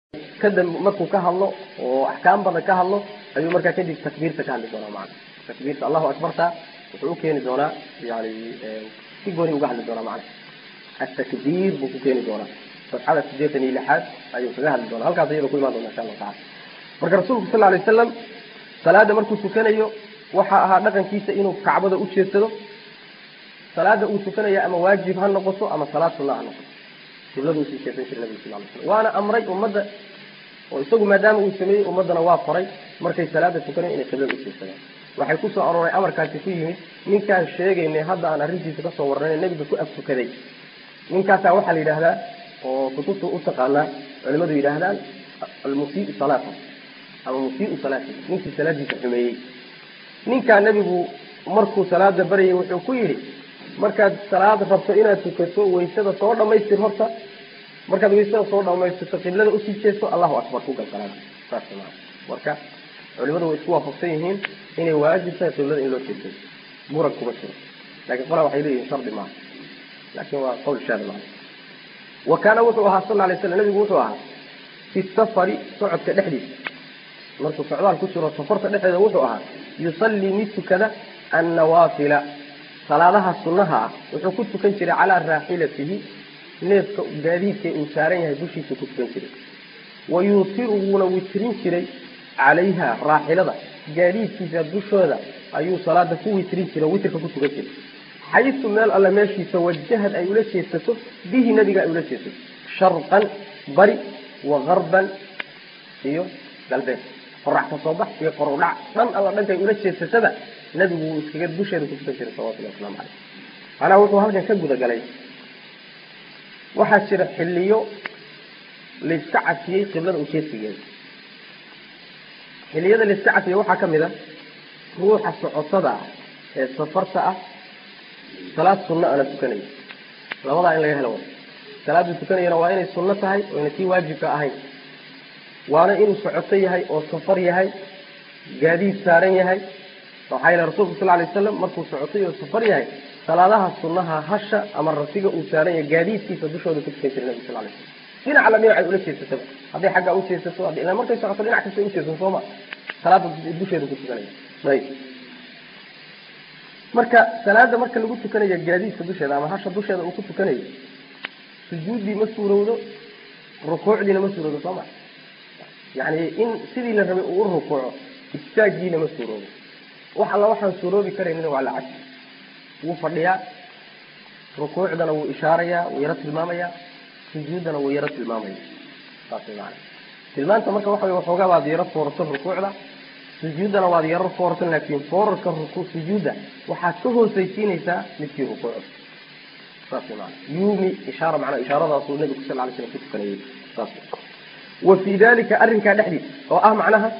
kadib markuu ka hadlo oo axkaam badan ka hadlo ayuu markaa kadib takbiirta ka hadli doonaa macana takbiirta allahu akbarta wuxuu ukeeni doonaa yani si gooni uga hadli doonaa macana atakbiir buu ku keeni doonaa sabxada sideetan iyo lixaad ayuu kaga hadli doonaa halkaas iyada ku imaan doona insha allahu tacala marka rasuulku sal alay wasalam salaada markuu tukanayo waxaa ahaa dhaqankiisa inuu kacbada u jeedsado salaada uu tukanaya ama waajib ha noqoto ama salaad sunna ha noqoto qiblada usii jeesan jiray nabiga sal lay slam waana amray ummadda oo isagu maadaama uu sameeyey ummaddana waa faray markay salaada tukanayo inay qiblada u jeedsadaan waxay kusoo arooray amarkaasi ku yimid ninkaan sheegaynay hadda aan arrintiisa kasoo warranay nebiga ku ag tukaday ninkaasaa waxaa la yidhaahdaa oo kutubta u taqaanaa culimadu yidhaahdaan almusiiu salaata ama musiiu salaati ninkii salaadiisa xumeeyey ninkaa nebigu markuu salaada baryay wuxuu ku yidhi markaad salaad rabto inaad tukato waysada soo dhamaystir horta markaad waysada soo dhamaystirto qiblada usii jeesto allahu akbar ku gal salaada saas maa marka culimadu way isku waafaqsan yihiin inay waajib tahay qiblada in loo jeesto murag kuma jiro lakin qolaa waxay leeyihin shardi maaha lakin waa qawl shaada maa wa kaana wuxuu ahaa sal lay slam nabigu wuxuu ahaa fi safari socodka dhexdiisa markuu socdaal ku jiro safarta dhexdeeda wuxuu ahaa yusallii mid tukada annawaafila salaadaha sunnaha ah wuxuu ku tukan jiray calaa raaxilatihi neefka gaadiidka uu saaran yahay dushiisa ku tukan jiray wa yuutiru wuuna witrin jiray calayha raaxilada gaadiidkiisa dushooda ayuu salaada ku witrin jiray o witrka ku tukan jiray xaysu meel alle meeshiisa wajahad ay ula jeesato bihi nabiga ay ula jeesato sharqan bari wa garban iyo galbeed qorax ka soo bax iyo qorowdhac dhan alla dhankay ula jeesatada nabigu wuu iskaga dusheeda ku tukan jiray salawatullahi waslamu caleyh macnaha wuxuu halkan ka gudagalay waxaa jira xilliyo layska cafiyey qiblada ujeedsigeeda xilliyada layska cafiyey waxaa ka mid a ruuxa socotada ah ee safarta ah salaad sunno ana tukanayo labadaa in laga helo way salaaduu tukanayana waa inay sunno tahay oyna tii waajibka ahayn waana inuu socoto yahay oo safar yahay gaadiid saaran yahay waxaa yila rasulku sal lay waslam markuu socotay oo safar yahay salaadaha sunnaha hasha ama rasiga uu saaran yahay gaadiidkiisa dushooda ku tukan jiray nabi sal lay slam dhinaca la dhinacay ula jeesataba hadday xaggaa ujeesato ila markay socoto dhinac kasta ujeesan sooma salaada dusheeda ku tukanaya ayb marka salaada marka lagu tukanayo gaadiidka dusheeda ama hasha dusheeda uu ku tukanayo sujuuddii ma suurowdo rukuucdiina ma suurowdo sooma yani in sidii la rabay uu u rukuuco istaagiina ma suuroobo wax alla waxaan suuroobi karaynina waa la cad wuu fadhiyaa rukuucdana wuu ishaarayaa wuu yaro tilmaamayaa sujuuddana wuu yaro tilmaamaya saas way maana tilmaanta marka waxa wey waxoogaa waad yaro foorarsan rukuucda sujuuddana waad yaro foorarsan laakiin foorarka ruku sujuudda waxaad ka hoosaysiinaysaa midkii rukuucda saas way maana yuumi ishaara macnaa ishaaradaasuu nabigu sal lay slam ku tukanayay saas wa fii dalika arrinkaa dhexdiisa oo ah macnaha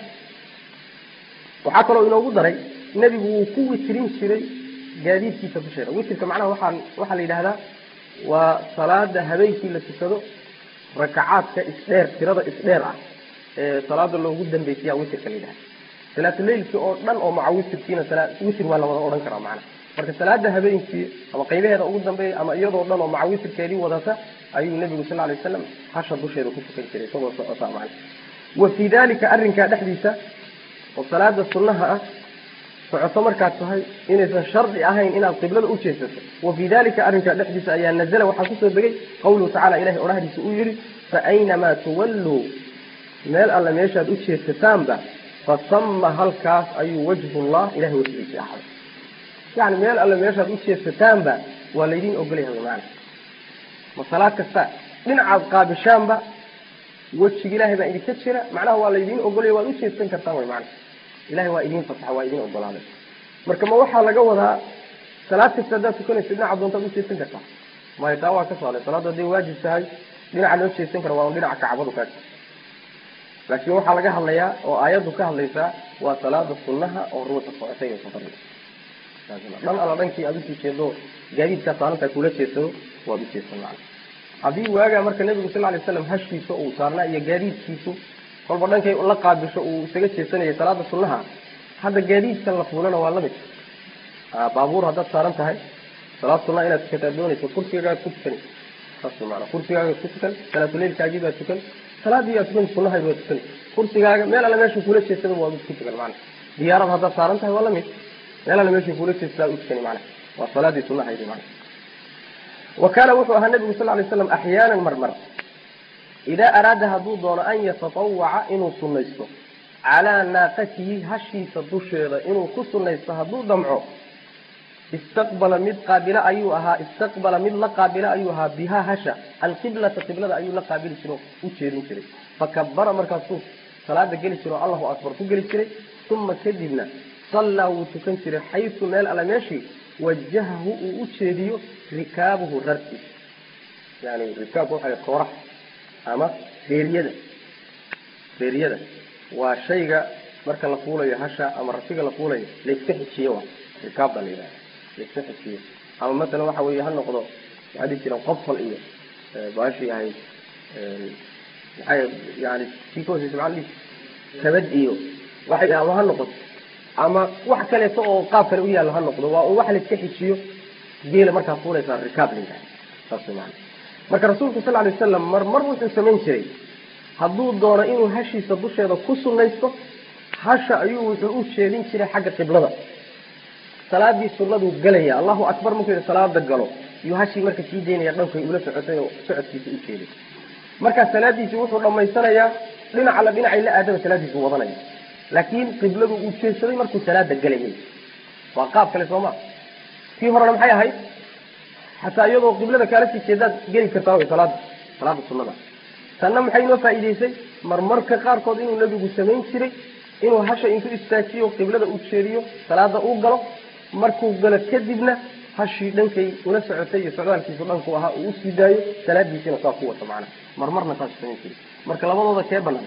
waxaa kaloo inoogu daray nebigu wuu ku witrin jiray gaadiidkiisa dusheeda witrka macnaha waxaa waxaa la yidhahdaa waa salaada habeenkii la tukado rakacaadka isdheer tirada isdheer ah ee salaada loogu dambaysiya witrka la yidhahda salaatuleylki oo dhan oo maca witrkiina witr waa la wada odhan karaa macnaha marka salaada habeenkii ama qaybaheeda ugu dambeeya ama iyadoo dhan oo maca witrkeedii wadata ayuu nebigu sal lay wasalam hasha dusheeda ku tukan jiray isagoo socota macna wa fii dalika arrinkaa dhexdiisa oo salaada sunnaha ah socoto markaad tahay inaysan shardi ahayn inaad qiblada u jeesato wa fii dalika arrinkaa dhexdiisa ayaa nazala waxaa kusoo degay qawluhu tacala ilahay odhahdiisa uu yihi fa aynamaa tuwalluu meel alle meeshaad u jeesataanba fasama halkaas ayuu wajhullah ilahay wajhiisa ahaday yani meel alle meeshaad u jeesataanba waa laydin ogolyahay maana ma salaad kasta dhinacaad qaabishaanba wejiga ilahay baa idinka jira macnaha waa laydin ogolaya waad ujeedsan kartaan way macna ilahay waa idin fasaxa waa idin ogolaaday marka ma waxaa laga wadaa salaad kasta haddaad tukanaysa dhinaca doontaad ujeedsan kartaa maya taa waa ka socday salaaddu hadday waajib tahay dhinaca loo jeedsan kara waa un dhinaca kacbadu kaa laakiin waxaa laga hadlayaa oo aayaddu ka hadlaysaa waa salaada sunnaha oo ruuxa socotay oo safar dhan alla dhankii aad usii jeedo gaadiidkaa saarantaa kula jeedsado waad ujeedsan macna haddii waagaa marka nebigu sal lay slam hashkiisa uu saarnaa iyo gaadiidkiisu kolba dhankay la qaabisho uu isaga jeesanayay salaada sunnaha hadda gaadiidkan la fuulana waa lamid baabuur haddaad saaran tahay salaad sunnaha inaad tukataa doonayso kursigaaad ku tukan saas maana kursigaaga ku tukan salaatuleylkaagii baad tukan salaadii yaa tukan sunahayd waa tukan kursigaaga meel alle meesha kula jeestada waa ku tukan macana diyaarad haddaad saaran tahay waa lamid meel alle meesha kula jeestada u tukani macana waa salaadii sunahaydi macana wa kaana wuxuu ahaa nabigu sal lay slam axyaanan marmar idaa araada hadduu doono an yatatawaca inuu sunaysto calaa naaqatihi hashiisa dusheeda inuu ku sunaysto hadduu damco istaqbala mid qaabila ayuu ahaa istaqbala mid la qaabila ayuu ahaa bihaa hasha alqiblata qiblada ayuu la qaabili jiro u jeedin jiray fakabara markaasuu salaada geli jiro allahu akbar ku geli jiray uma kadibna sallaa wuu tukan jiray xaysu meel alle meeshii wajahahu uu u jeediyo rikaabuhu rarkiisa yani rikaabku waxa kooraha ama reeryada reeryada waa shayga marka la fuulayo hasha ama rasiga la fuulayo layska xijiyo wa rikaab baa la yidhaha layska xijiyo ama masalan waxa weeye ha noqdo waxaa dhihi jireen qofal iyo baashii ahayd maxay yani kii ka hooseysa maxaa dhihi kabad iyo waxay ama ha noqoto ama wax kaleeto oo qaab kale u yaalla ha noqdo waa un wax layska xijiyo geela markaa fuulaysaa rikaab la yidhaha saas maana marka rasuulku sal lay wasalam mar mar wuxuu samayn jiray hadduu doono inuu hashiisa dusheeda ku sunaysto hasha ayuu wuxuu u jeedin jiray xagga qiblada salaadii sunaduu galaya allahu akbar markuu yidhi salaada galo iyuu hashii marka sii daynaya dhankay ula socotay oo socodkiisa u jeeday markaa salaadiisi wuxuu dhammaysanayaa dhinaca la dhinacay la aadaba salaadiisu wadanaya laakiin qibladu uu jeedsaday markuu salaada galayay waa qaab kale soo maa kii horena maxay ahayd xataa iyadoo qiblada kaala sii jeedaad geli kartaa wy salaada salaada sunada tanna maxay inoo faa'iidaysay marmarka qaarkood inuu nebigu samayn jiray inuu hasha intuu istaajiyo qiblada uu jeediyo salaada uu galo markuu galo kadibna hashii dhankay ula socotay iyo socdaalkiisu dhanku ahaa uu usii daayo salaadiisiina saa ku wato macnaha marmarna saas samayn jiray marka labadooda kee banaan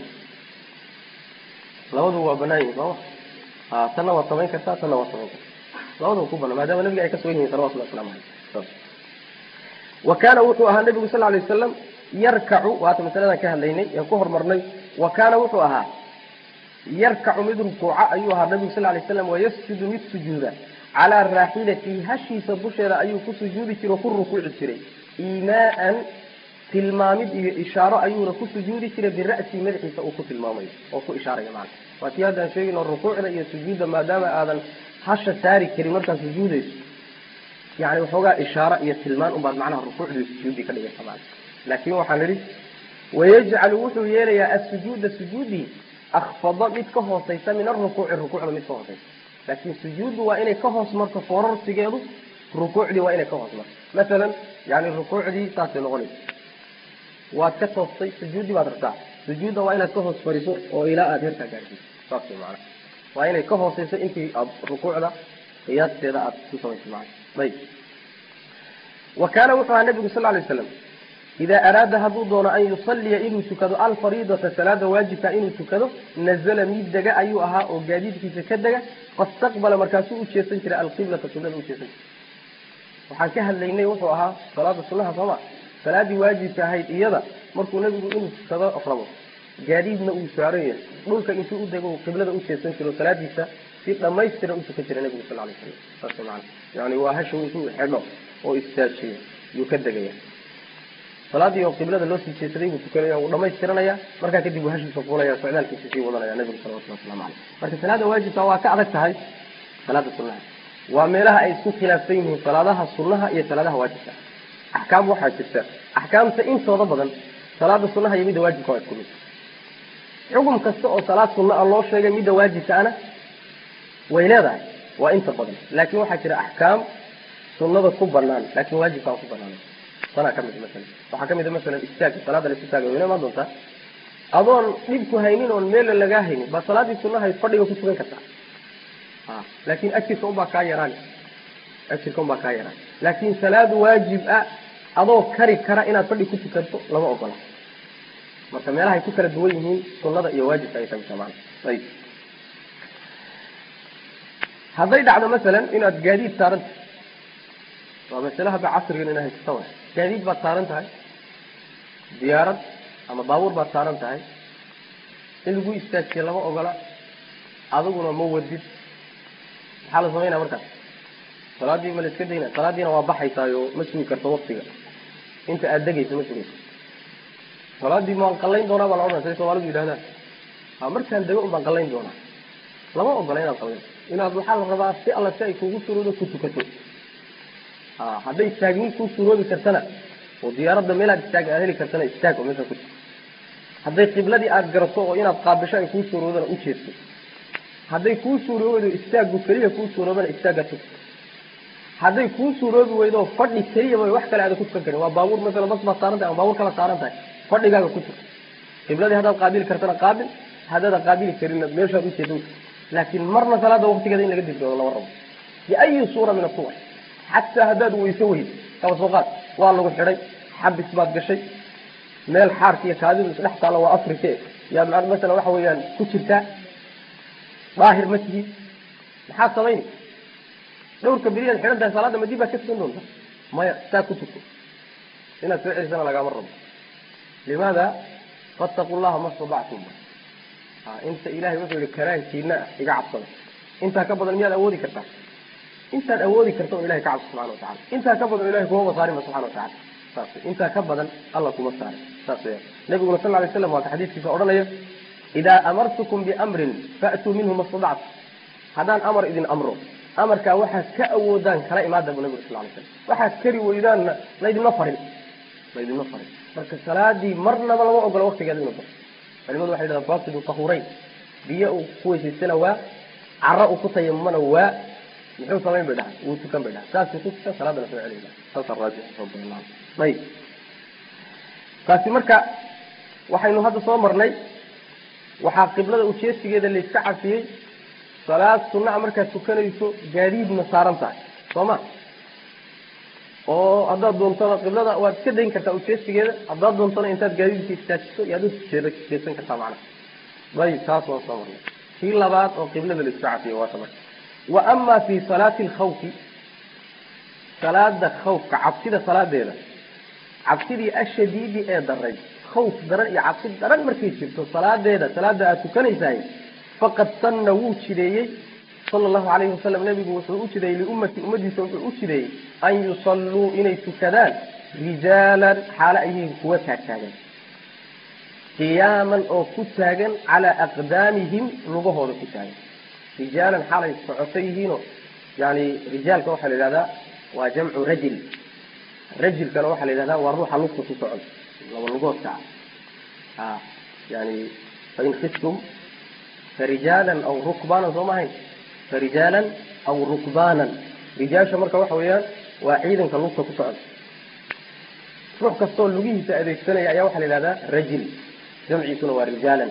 labadu waa banaan yihin sooma ha tanna waad samayn kartaa tanna waad samayn kartaa labadaba ku banaan maadaama nabiga ay ka sugan yihin salawatullahi waslamu aleyh wa kaana wuxuu ahaa nabigu sal lay wasalam yarkacu waata masaladan ka hadlaynay ee ku hormarnay wa kaana wuxuu ahaa yarkacu mid rukuuca ayuu ahaa nabigu sal lay slam wayasjudu mid sujuuda calaa raaxilatihi hashiisa dusheeda ayuu ku sujuudi jiray oo ku rukuuci jiray iimaaan tilmaamid iyo ishaaro ayuuna ku sujuudi jiray bira'sihi madaxiisa uu ku tilmaamayo oo ku ishaaraya macana waa tii haddaan sheegayno rukuucda iyo sujuudda maadaama aadan hasha saari karin markaad sujuudayso yani waxoogaa ishaaro iyo tilmaan unbaad macnaha rukuucdii sujuudii ka dhigaysa macana laakin waxaan nidhi wayajcalu wuxuu yeelayaa asujuuda sujuudii akfada mid ka hooseysa min arukuuci rukuucda mid ka hooseysa laakin sujuuddu waa inay ka hoos marto foorarsigeedu rukuucdii waa inay ka hoos marto masalan yani rukuucdii saasay noqonaysa waad ka toostay sujuuddii baad rabtaa sujuudda waa inaad ka hoos fariso oo ilaa aada herkaa gaarsiiso saas way macana waa inay ka hooseyso intii aad rukuucda qiyaasteeda aad ku samayso macana ayb wa kaana wuxuu ahaa nabigu sal lay slam idaa araada hadduu doono an yusaliya inuu tukado alfariidata salaada waajibka inuu tukado nazala mid dega ayuu ahaa oo gaadiidkiisa ka dega fastaqbala markaasuu u jeesan jiray alqiblata qiblada u jeesan jiray waxaan ka hadlaynay wuxuu ahaa salaada sunaha sooma salaadii waajibka ahayd iyada markuu nabigu inuu tukado rabo gaadiidna uu saaran yahay dhulka intuu u dego qiblada u jeesan jiro salaadiisa si dhamaystiran u tukan jiray nabigu sal lay slam saas maana yani waa hasha intuu xidho oo istaajiyo yuu ka degaya salaadii oo qiblada loo sii jeesaday buu tukanaya wuu dhamaystiranaya markaa kadib uu hashiisa fuulaya socdaalkiisa sii wadanaya nabigu salawatullah waslamu caleyh marka salaada waajibka waa ka adag tahay salaada sunaha waa meelaha ay isku khilaafsan yihiin salaadaha sunaha iyo salaadaha waajibka axkaam waxaa jirta axkaamta intooda badan salaada sunaha iyo midda waajibka waa isku mid xukum kasta oo salaad sunna a loo sheegay midda waajibka ana way leedahay waa inta badan laakin waxaa jira axkaam sunada ku banaan laakin waajibka aan ku banaan tanaa kamid masalan waxaa kamid a masalan istaag salaada la istaaga wayna imaan doontaa adoon dhibku haynin oon meela lagaa haynin baa salaadii sunahay fadhiga ku tukan kartaa a laakin ajirka unbaa kaa yaraan ajirka unbaa kaa yaraan laakin salaad waajib ah adoo kari kara inaad fadhi ku tukanto lama ogola marka meelahay ku kala duwan yihiin sunada iyo waajibka ay kamid tamaan ayib hadday dhacdo masalan inaad gaadiid saaranta waa masale hadda casrigan ina haysata wa gaadiid baad saaran tahay diyaarad ama baabuur baad saaran tahay in lagu istaajiye lama ogola adiguna ma wadid maxaa la samaynaya markaas salaadii ma la iska dayna salaadiina waa baxaysaayo ma sugi karto waktiga inta aada degayso ma sugayso salaadii maan qallayn doonaa baa la odhanaya say soomaalidu yidhahdaan ha markaan dego un baan qallayn doonaa lama ogola inaad qallayn inaad waxaa la rabaa si alla si ay kugu suroodo ku tukato ha hadday istaagnin kuu suroobi kartana oo diyaaradda meelaad istaag aad heli kartana istaag oo meesha ku tuko hadday qibladii aada garato oo inaad qaabisho ay kuu suuroodana u jeedto hadday kuu suuroobaydo istaaggu keliya kuu suuroobana istaagga tug hadday kuu suuroobi weydo fadhi keliyaba wax kale aada ku tukan karin waa baabuur masalan bas baad saaran tahay ama baabuur kala saaran tahay fadhigaaga ku tug qibladii haddaad qaabili kartana qaabil haddaadan qaabili karinna meeshaad u jeedo laakiin marna salaada waqtigeeda in laga dibdoodo lama rabo biayi suura min asuwar xataa haddaad weyso weyd kaba soo qaad waa lagu xidhay xabis baad gashay meel xaarka iyo kaadidu isdhex taalla waa afrike yaa ma masalan waxa weeyaan ku jirtaa daahir ma tihi maxaad samayni dhowrka beriyaad xidhan tahay salaada madib baad ka tukan doonta maya saa ku tuko inaad soo celisana lagaama rabo limaada fattaqu llaha ma statactum inta ilahay wuxuu yihi karaankiina ah iga cabsada intaa ka badan miyaad awoodi kartaa intaad awoodi karta oo ilahay ka cabso subxana watacala intaa ka badan ilahay kumaba saarinba subxana watacala saas intaa ka badan alla kuma saarin saas weya nabiguna sal lay slam waa ka xadiiskiisa odhanaya idaa amartukum biamrin faatuu minhu ma stadactu haddaan amar idin amro amarkaa waxaad ka awoodaan kala imaada bu nabigu sal lay slam waxaad kari weydaanna laydinma farin laydinma farin marka salaadii marnaba lama ogola waktigeeda inu baxo culimadu waxay dhahdaan faasidu tahureyn biyo uu ku weysaystana waa caro uu ku tayamumana waa muxuu samayn bay dhahay wuu tukan bay dhahay saasuu ku tukan salaadana soo celiya saasa raajix ayib taasi marka waxaynu hadda soo marnay waxaa qiblada ujeedsigeeda layska cafiyey salaad sunnaha markaad tukanayso gaadiidna saaran tahay soo ma oo haddaad doontona qiblada waad iska dayn kartaa ujeedsigeeda haddaad doontona intaad gaadiidka istaajiso yaad ujeedsan kartaa macnaha ayib taas waan soo marnay kii labaad oo qiblada layska cafiyey waata marka wa ama fi salaati alkhawfi salaada khawfka cabsida salaadeeda cabsidii ashadiidi ee daray khawf daran iyo cabsi daran markay jirto salaadeeda salaada aad tukanaysahay faqad sanna wuu jideeyey sala allahu calayhi wasalam nebigu wuxuu u jideeyey liummati ummadiisa wuxuu u jideeyey an yusalluu inay tukadaan rijaalan xaalo ayyihiin kuwa taagtaagan qiyaaman oo ku taagan calaa aqdaamihim lugahooda ku taagan rijaalan xaalay socoto yihiinoo yani rijaalka waxaa la yidhahdaa waa jamcu rajil rajilkana waxaa la yidhahdaa waa ruuxa lugta ku socon laba lugoodka ah yani fain khiftum farijaalan aw rukbaanan soo mahayn farijaalan aw rukbaanan rijaasha marka waxa weeyaan waa ciidanka lugta ku socon ruux kastoo lugihiisa adeegsanaya ayaa waxaa la yidhahdaa rajil jamciisuna waa rijaalan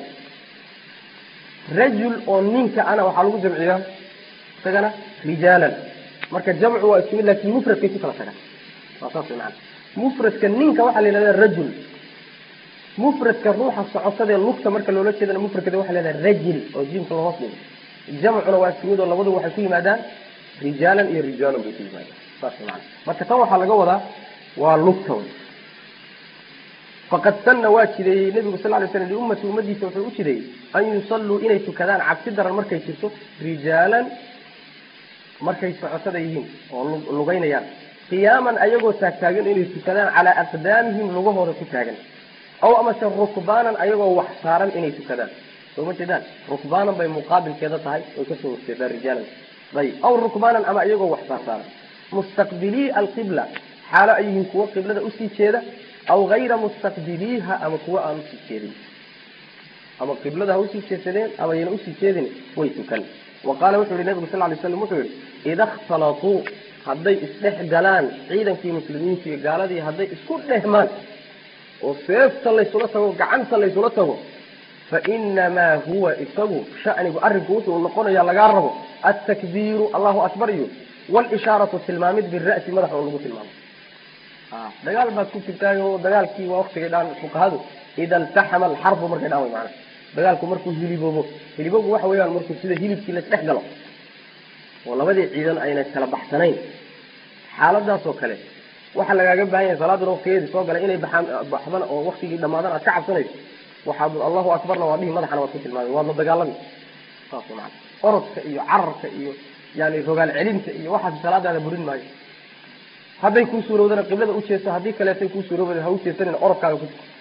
rajul oo ninka ana waxaa lagu jamciyaa isagana rijaalan marka jamcu waa isku mid lakin mufradkay ku kala tagaan waa saas way macana mufradka ninka waxaa la yidhahdaa rajul mufradka ruuxa socotadee lugta marka loola jeedana mufradkeeda waxa la yidhahdaa rajil oo jiimka lahoos dhigo jamcuna waa isku mid oo labadu waxay ku yimaadaan rijaalan iyo rijaalan bay ku yimaadaan saas way macana marka tan waxaa laga wadaa waa lugta wey faqad sanna waa jideeyey nebigu sal lay slam liummati ummadiisa wuxuu u jideeyey an yusalluu inay tukadaan cabsi daran markay jirto rijaalan markay socotada yihiin oo lugaynayaan qiyaaman ayagoo taagtaagan inay tukadaan calaa aqdaamihim lugahooda ku taagan aw amase rukbaanan ayagoo wax saaran inay tukadaan soo ma jeedaan rukbaanan bay muqaabilkeeda tahay way kasoo horjeedaan rijaalan ayib aw rukbaanan ama iyagoo wax saarsaaran mustaqbilii alqibla xaalo ay yihiin kuwo qiblada usii jeeda aw gayra mustaqbiliiha ama kuwa aan usii jeedin ama qiblada ha usii jeedsadeen ama ayna usii jeedin way tukan wa qaala wuxuu yihi nabigu sal lay slam wuxuu yihi ida ikhtalatuu hadday isdhex galaan ciidankii muslimiinta iyo gaaladii hadday isku dhehmaan oo seefta laysula tago gacanta laysula tago fa inamaa huwa isagu shanigu arrinku wuxuu noqonaya lagaa rabo altakbiiru allahu akbar iyo walishaaratu tilmaamid bira'si madaxa oo lagu tilmaamo dagaal baad ku jirtaayo dagaalkii waa waktigay dhaan fuqahadu ida iltaxama alxarbu markay dhaan way maana dagaalku markuu hiliboobo hiliboobu waxa weeyaan markuu sida hilibkii laisdhex galo oo labadii ciidan ayna kala baxsanayn xaaladaas oo kale waxaa lagaaga baahan yahay salaaduna waktigeedii soo galay inay baxaan baxdan oo waktigii dhammaadan aad ka cabsanayso waxaad allahu akbarna waa dhihi madaxana waad ku tilmaamay waadla dagaalami saas maana orodka iyo cararka iyo yani rogaal celinta iyo waxaas salaadaada burin maayo hadday kuu suurowdana qiblada ujeesto haddii kaleetay kuu suuroobada ha ujeesanin orodkaaga ku tuko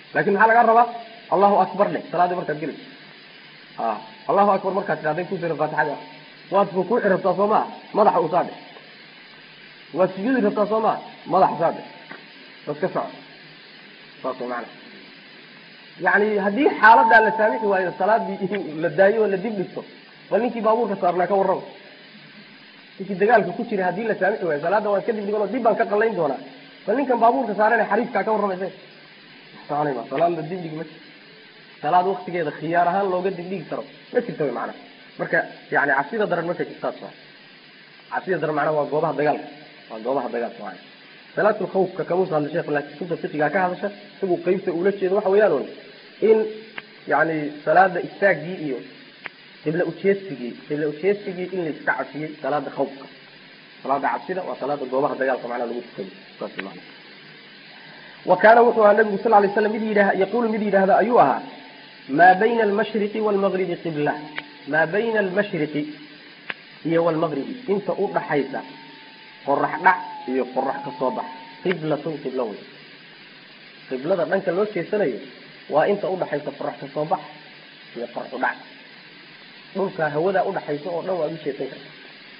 laakin maxaa lagaa rabaa allahu akbar dheh salaadii markaad gelayso a allahu akbar markaad tidhahday kusira faatixada ah waad rukuuci rabtaa soo maa madaxa usaa dheh waad sujuudi rabtaa soo maa madaxa saa dheh bas ka soco saas way macana yani haddii xaaladaa la saamixi waayo salaadii la daayo oo la dib dhigto bal ninkii baabuurka saarnaa ka warrama ninkii dagaalka ku jira haddii la saamixi waayo salaada waan ka dib dhigan oo dib baan ka qallayn doonaa bal ninkan baabuurka saarane xariifkaa ka warramaysa soconayma salaad la dib dhigi ma salaad waktigeeda khiyaar ahaan looga dib dhigi karo ma jirta wy macana marka yani cabsida daran marka jirtaas waa cabsida daran macnaha waa goobaha dagaalka waa goobaha dagaalka waay salaatul khawfka kamuusa hadla sheekh laakiin kutubta fiqigaa ka hadasha isagu qeybta ula jeedo waxa weeyaan un in yani salaada istaagii iyo qibla ujeedsigii qibla ujeedsigii in la iska cabsiyey salaada khawfka salaada cabsida waa salaada goobaha dagaalka macnaha lagu tukayo saas maana wa kaana wuxuu ahaa nabigu sal lay slam mid yidhah yaquulu mid yidhaahda ayuu ahaa maa bayna almashriqi waalmagribi qibla maa bayna almashriqi iyo waalmagribi inta u dhaxaysa qorax dhac iyo qorax ka soo bax qiblatun qiblo wey qiblada dhanka loo jeesanayo waa inta udhaxaysa qorax ka soo bax iyo qorax u dhac dhulka hawadaa udhaxaysa oo dhan waad u jeesan karta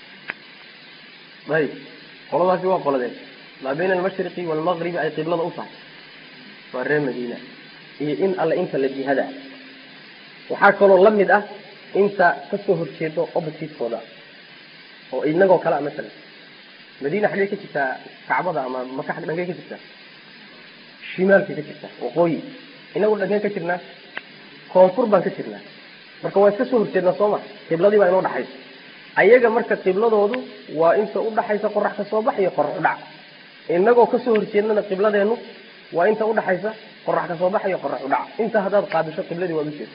ayib qoladaasi waa qoladeen maa bayna almashriqi waalmagribi ay qiblada u tahay waa reer madiina iyo in alle inta la jihada waxaa kaloo la mid ah inta kasoo horjeedo oppositeskooda oo inagoo kale a masalan madiina xaggee ka jirtaa kacbada ama maka xag dhankee ka jirtaa shimaalkay ka jirtaa waqooyi inagu dhankeen ka jirnaa koonfur baan ka jirnaa marka waa iska soo horjeednaa soo ma qibladii baa inoo dhaxaysa ayaga marka qibladoodu waa inta udhaxaysa qorax ka soo bax iyo qorax udhac inagoo kasoo horjeednana qibladeenu waa inta udhaxaysa qorax ka soo bax iyo qorax udhac inta haddaad qaabisho qibladii waad ujeeda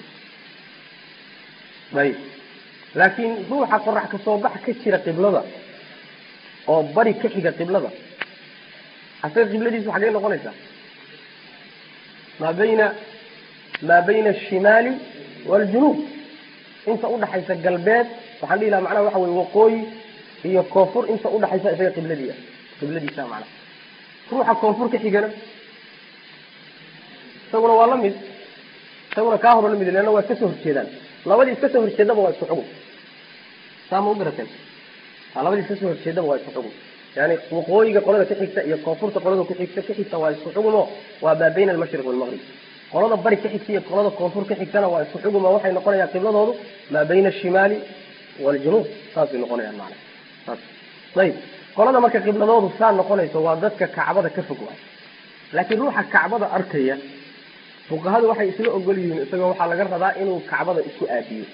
ayib laakiin ruuxa qorax ka soo bax ka jira qiblada oo bari ka xiga qiblada asaga qibladiisu xaggay noqonaysaa maa bayna maa bayna ashimaali waaljunuub inta udhaxaysa galbeed waxaan dhihi laha macnaha waxa weye waqooyi iyo koonfur inta udhaxaysa isaga qibladii ah qibladiisa macnaha ruuxa koonfur ka xigana isaguna waa la mid isaguna kaa horo la mid leanna waa iska soo horjeedaan labadii iska soo horjeedaba waa isku xugum saa ma u garateen labadii iska soo horjeedaba waa isku xugum yani waqooyiga qolada ka xigta iyo koonfurta qolada ku xigta ka xigta waa isku xugumo waa maa bayna almashriq waalmaqrib qolada bari ka xigta iyo qolada koonfur ka xigtana waa isku xuguma waxay noqonayaan qibladoodu maa bayna ashimaali waaljunuub saasay noqonayaan macana saas ayib qolada marka qibladoodu saa noqonayso waa dadka kacbada ka fog waay laakiin ruuxa kacbada arkaya fuqahadu waxay isla ogol yihiin isagoo waxaa laga rabaa inuu kacbada isku aadiyo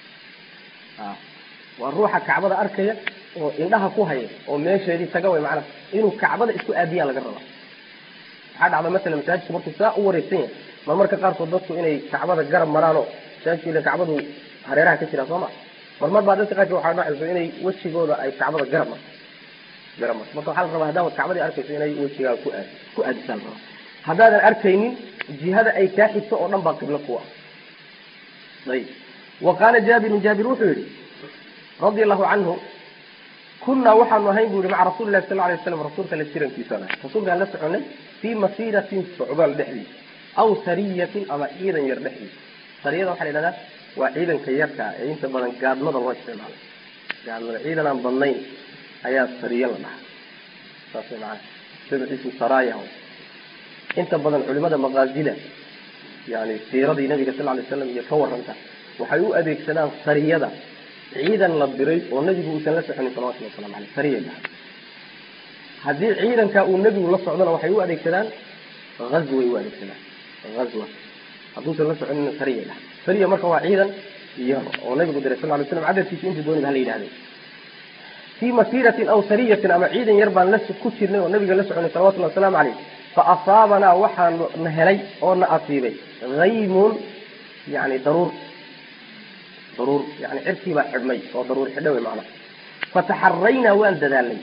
waa ruuxa kacbada arkaya oo indhaha ku haya oo meesheedii taga way macnaha inuu kacbada isku aadiyaa laga rabaa waxaa dhacda masalan masaajidku markuu saa u wareegsan yahay marmarka qaarkood dadku inay kacbada garab maraanoo masaajidku ila kacbadu hareeraha ka jiraa soo ma marmar baa dadka qaarkood waxaa dhacayso inay wejigooda ay kacbada garab marto garab marto marka waxaa la rabaa haddaad kacbadii arkayso inay wejigaaga ku aadi ku aadisaa la rabaa haddaadan arkaynin jihada ay kaa xigto oo dhan baa qiblo ku ah ayib wa qaala jaabirun jaabir wuxuu yihi radia allahu canhu kunaa waxaanu ahayn bu yihi maca rasuli lahi sal alay waslam rasuulka la jirankiisaan ahay rasuulkaan la soconay fii masiiratin socdaal dhexdiisa aw sariyatin ama ciidan yar dhexdiisa sariyada waxaa la yidhahdaa waa ciidanka yarka ee inta badan gaadmada loo isticmaalo gaadmada ciidan aan badnayn ayaa sariya la dhahaa saas way macana sida ismu saraya inta badan culimada maqaazida yani siiradii nabiga sal lay slam iyo ka waranta waxay u adeegsadaan sariyada ciidan la diray oo nebigu uusan la soconin salawatulli waslamu aleyh sariya dhaha haddii ciidankaa uu nebigu la socdona waxay u adeegsadaan azway u adeegsadaan azwa hadduusan la soconin sariya dhaha sariya marka waa ciidan yar oo nabigu diray sal lay slam cadadkiisu intii dooniba hala yidhahday fii masiiratin aw sariyatin ama ciidan yar baan la ku jirnay oo nabiga la soconay salawatullahi wasalaamu caleyh faasaabanaa waxaa na helay oo na asiibay haymun yani daruur daruur yani cirkii baa xidhmay oo daruur xidha wey macnaha fataxaraynaa waan dadaalnay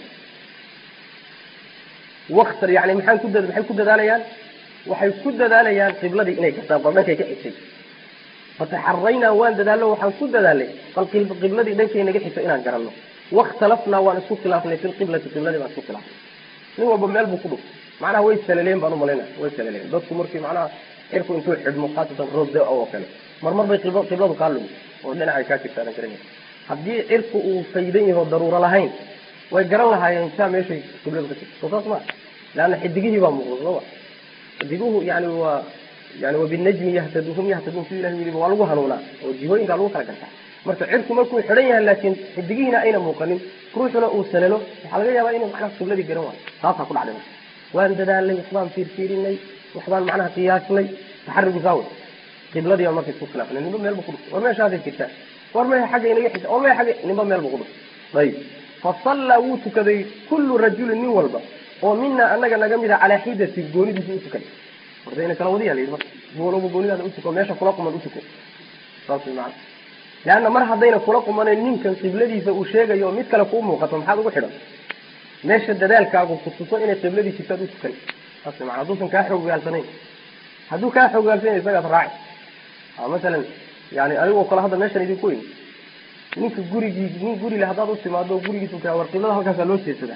waktar yani maxaan ku maxay ku dadaalayaan waxay ku dadaalayaan qibladii inay gataan bal dhankay ka xigtay fataxaraynaa waan dadaalno waxaan ku dadaalnay bal qibladii dhankay naga xigto inaan garanno wakhtalafnaa waan isku khilaafnay fi lqiblati qibladii baan isku khilaafnay nin walba meel buu ku dhuftay macnaha way salaleen baan umalaynaya way salaleen dadku markii macnaha cirku intuu xidhmo khaasatan roob da oo kale marmar bay qiblo qibladu kaa lumi oo dhinacay kaa jirta aadan garanay haddii cirku uu faydan yaho daruuro lahayn way garan lahaayeen saa meeshay qibladu ka jirto soo saas ma leanna xidigihii baa muuqda soo ma xidiguhu yani waa yani wabinajmi yahtadu hum yahtaduun sidii ilahi yidhi waa lagu hanuunaa oo jihooyinkaa lagu kala gartaa marka cirku markuu xidhan yahay laakiin xidigihiina ayna muuqanin ruuxuna uu salalo waxaa laga yaabaa inuu macnaha qibladii garan waayo taasaa ku dhacday marka waan dadaalnay waxbaan fiirfiirinay waxbaan macnaha qiyaasnay taxarigu saawe qibladii baa marka isku khilaafnay ninba meel bu ku dhufay war meeshaaday jirtaa war maya xagga inaga xisa war maya xagga ninba meel bu ku dhufay ayib fasallaa wuu tukaday kullu rajulin nin walba oo mina anaga naga mid a calaa xidati goonidiisa u tukaday warda ina kala wadiya la yidhi marka gooloba goonidaada utuko meesha kula quman utuko saas way macana leanna mar haddayna kula qumanayn ninkan qibladiisa uu sheegayo mid kale kuu muuqato maxaad ugu xidhan meesha dadaalkaagu ku tuso inay qibladii jirtaad u tukan saas way macana hadduusan kaa xoogaalsanayn hadduu kaa xoogaalsanayn isagaad raaci masalan yani anigoo kale hadda meeshan idinku weyn ninka gurigii nin gurile haddaad u timaado gurigiisu kaa war qiblada halkaasaa loo jeedsadaa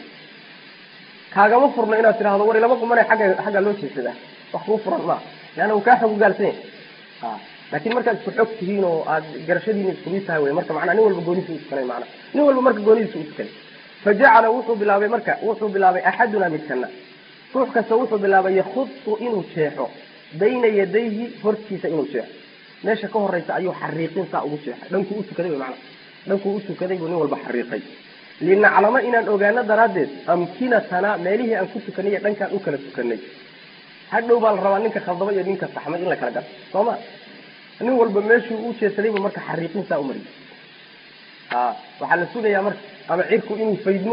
kaagama furno inaad tidhahdo war ilama qumanay agga xaggaa loo jeedsadaa wax kuu furan maa leanna uu kaa xoogaalsanya laakin markaad isku xog tihiin oo aad garashadiina isku mid tahay wey marka macnaa nin walba goonidiisa u tukanay macnaa nin walba marka goonidiisa u tukanay fajacala wuxuu bilaabay marka wuxuu bilaabay axaduna midkana ruux kasta wuxuu bilaabay yakhudu inuu jeexo bayna yadayhi hortiisa inuu jeexo meesha ka horeysa ayuu xariiqin saa ugu jeexay dhankuu u tukaday wey macnaa dhankuu u tukaday buu nin walba xariiqay linaclamo inaan ogaano daraaddeed amkinatana meelihii aan ku tukanay iyo dhankaan u kala tukanay hadhow baa la rabaa ninka khaldama iyo ninka saxmay in la kala gato soo ma nin walba meeshuu u jeesadaybu marka xariiqin saa umariyay a waxaa la sugayaa marka ama cirku inuu faydmo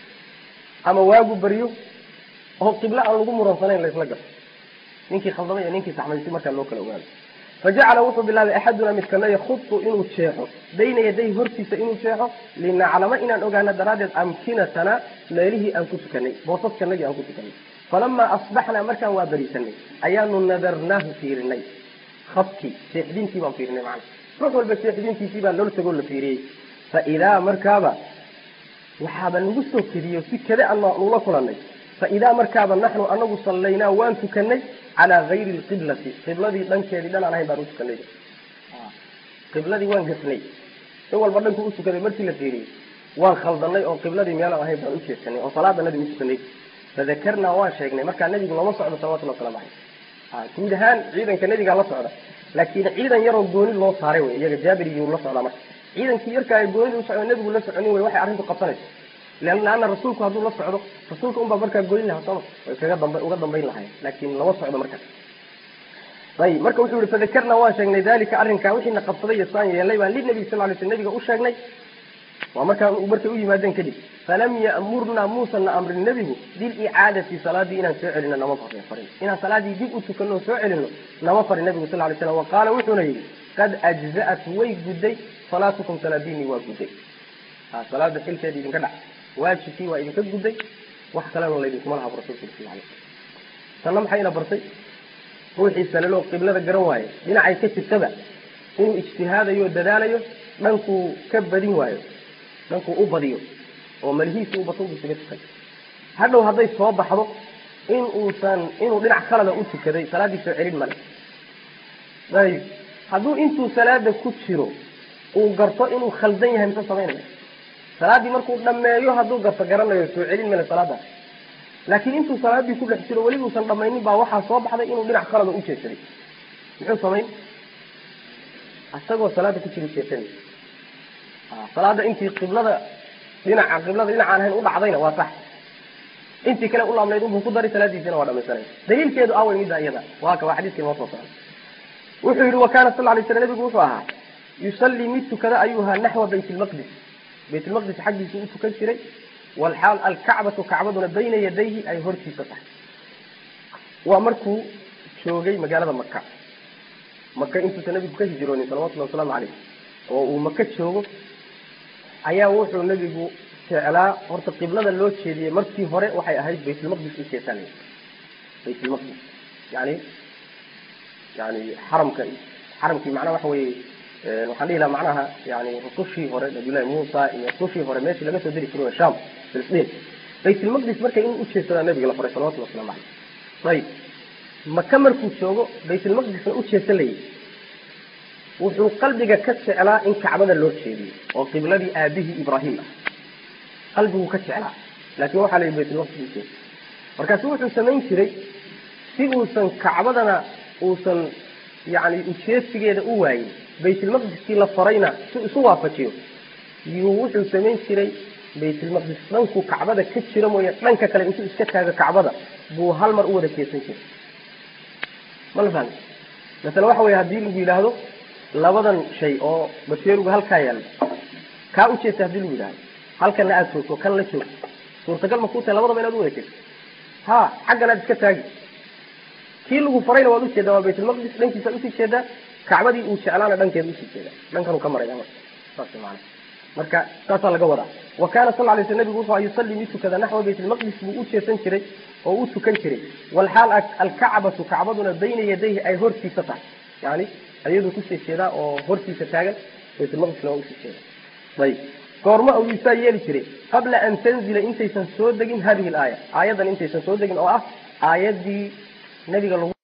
ama waagu baryo oo qiblo aan lagu muransanayn laysla gato ninkii khaldamay iyo ninkii saxmay si markaa loo kala ogaado fajacala wuxuu bilaabay axaduna midkana yakhudu inuu jeexo bayna yaday hortiisa inuu jeexo linaclamo inaan ogaano daraaddeed amkinatana meelihii aan ku tukanay boosaskanagii aan ku tukanay falamaa asbaxnaa markaan waa berisanay ayaanu nadarnaahu fiirinay habkii seexdintii baan fiirinay macana ruux walba seexdintiisii baa loola tagoo la fiiriyey fa idaa markaaba waxaaba nagu soo kediyo si kade ana nula kulanay fa idaa markaaba naxnu anagu sallaynaa waan tukanay calaa gayri lqiblati qibladii dhankeedii dhan aan ahayn baan u tukanay qibladii waan gasnay in walba dhanku u tukaday markii la fiiriyey waan khaldanay oo qibladii meelaan ahayn baan u jeesanay oo salaada nabiga u tukanay fadakarnaa waan sheegnay markaa nabigu lama socdo salawatullah waslamu caleyh guud ahaan ciidanka nabigaa la socda laakiin ciidan yaroo gooni loo saaray wey iyaga jaabir iyuu la socdaa marka ciidankii yarkaa ee goonida usocdo nabigu la soconin wey waxay arrintu qabsanayso leanna rasuulku hadduu la socdo rasuulka unbaa markaa goyn lahaa sooma way kaga damba uga dambayn lahayn laakiin lama socdo markaas ayib marka wuxuu yihi fadakarnaa waan sheegnay dalika arrinkaa wixiina qabsaday iyo saan yeelnay baan linabiy sal lay sl nabiga u sheegnay waa markaa markay u yimaadeen kadib falam ya'murnaa muusana amrin nebigu bilicaadati salaadii inaan soo celino nama farin inaan salaadii dib u tukano soo celino nama farin nabigu sal lay slam wa qaala wuxuuna yidhi qad ajza'at way gudday salaatukum salaadiinii waa gudday salaada xilkeeda idinka dhac waajibkii waa idinka gudday wax kalena laydinkuma laha bu rasulku sal alay tanna maxayna bartay ruuxii salalo qiblada garan waaye dhinacay ka jirtaba inuu ijtihaadayo dadaalayo dhankuu ka badin waayo dhankuu u badiyo oo malihiisii u bato bu isaga tukay hadhow hadday soo baxdo in uusan inuu dhinac kalada u tukaday salaaddii soo celin male ayib hadduu intuu salaada ku jiro uu garto inuu khaldan yahay mise samaynaya salaaddii markuu dhameeyo hadduu garto garanayo soo celin male salaadaas laakiin intuu salaaddii ku dhex jiro weli uusan dhamaynin baa waxaa soo baxday inuu dhinac kalada u jeesaday muxuu samayn isagoo salaada ku jira jeesanay salaada intii qiblada dhinaca qiblada dhinacaan ahayn u dhacdayna waa sax intii kale u laabnayd unbuu ku daray salaadiisina waa dhamaysanaya daliilkeedu awey midda iyada waa ka waa xadiiskii noo soo socday wuxuu yihi wa kaana sal lay slam nabigu wuxuu ahaa yusallii mid tukada ayuu ahaa naxwa bayt lmaqdis bayt lmaqdis xaggiisuu u tukan jiray walxaal alkacbatu kacbaduna bayna yadayhi ay hortiisa tahay waa markuu joogay magaalada maka maka intuusan nabigu ka hijroonin salawatullahi wasalaamu caleyh oo uu maka joogo ayaa wuxuu nabigu jeclaa horta qiblada loo jeediyey markii hore waxay ahayd baytulmaqdis u jeesanay baytulmaqdis yani yani xaramka xaramkii macnaha waxa weye waxaan dhihi laha macnaha yani rusushii hore nabiyullahi muusa iyo rusushii hore meeshii laga soo diri jiray waa sham filistiin baytulmaqdis marka in u jeedsadaa nabiga la faray salawatullahi waslamu caleyh ayib maka markuu joogo baytulmaqdisna u jeesalayay wuxuu qalbiga ka jeclaa in kacbada loo jeediyo oo qibladii aabihii ibraahim ah qalbiguu ka jeclaa laakiin waxaa la yidhi baytulmaqdis ujeeda markaasu wuxuu samayn jiray si uusan kacbadana uusan yani ujeesigeeda u waayin baytulmaqdiskii la farayna si isu waafajiyo yuu wuxuu samayn jiray baytulmaqdis dhankuu kacbada ka jira mooye dhanka kale intuu iska taago kacbada buu hal mar u wada jeesan jiray ma la fahmi masale waxa weye haddii lagu yidhaahdo labadan shay oo bateeruga halkaa yaalla kaa u jeesta hadii lagu yidhahdo halkana aada joogto kan la joogto suurtagal ma kuu tahay labadaba inaad u wada jeesto ha xaggan aad iska taagi kii lagu farayna waad ujeedaa waa baytulmaqdis dhankiisa usii jeedaa kacbadii uu jeclaana dhankeeda usii jeedaa dhankanuu ka maraya marka saas maana marka saasaa laga wadaa wa kaana sal lay sl nabigu wuxuu yusalli mid tukada naxwa baytulmaqdis buu u jeesan jiray oo u tukan jiray walxaal alkacbatu kacbaduna bayna yadayhi ay hortiisa tahay yani ayaduu kusii jeedaa oo hortiisa taagan baytulmaqdisna waa usii jeeda ayib goorma uu saa yeeli jiray qabla an tanzila intaysan soo degin hadihi laaya aayadan intaysan soo degin oo ah aayadii nabiga lagu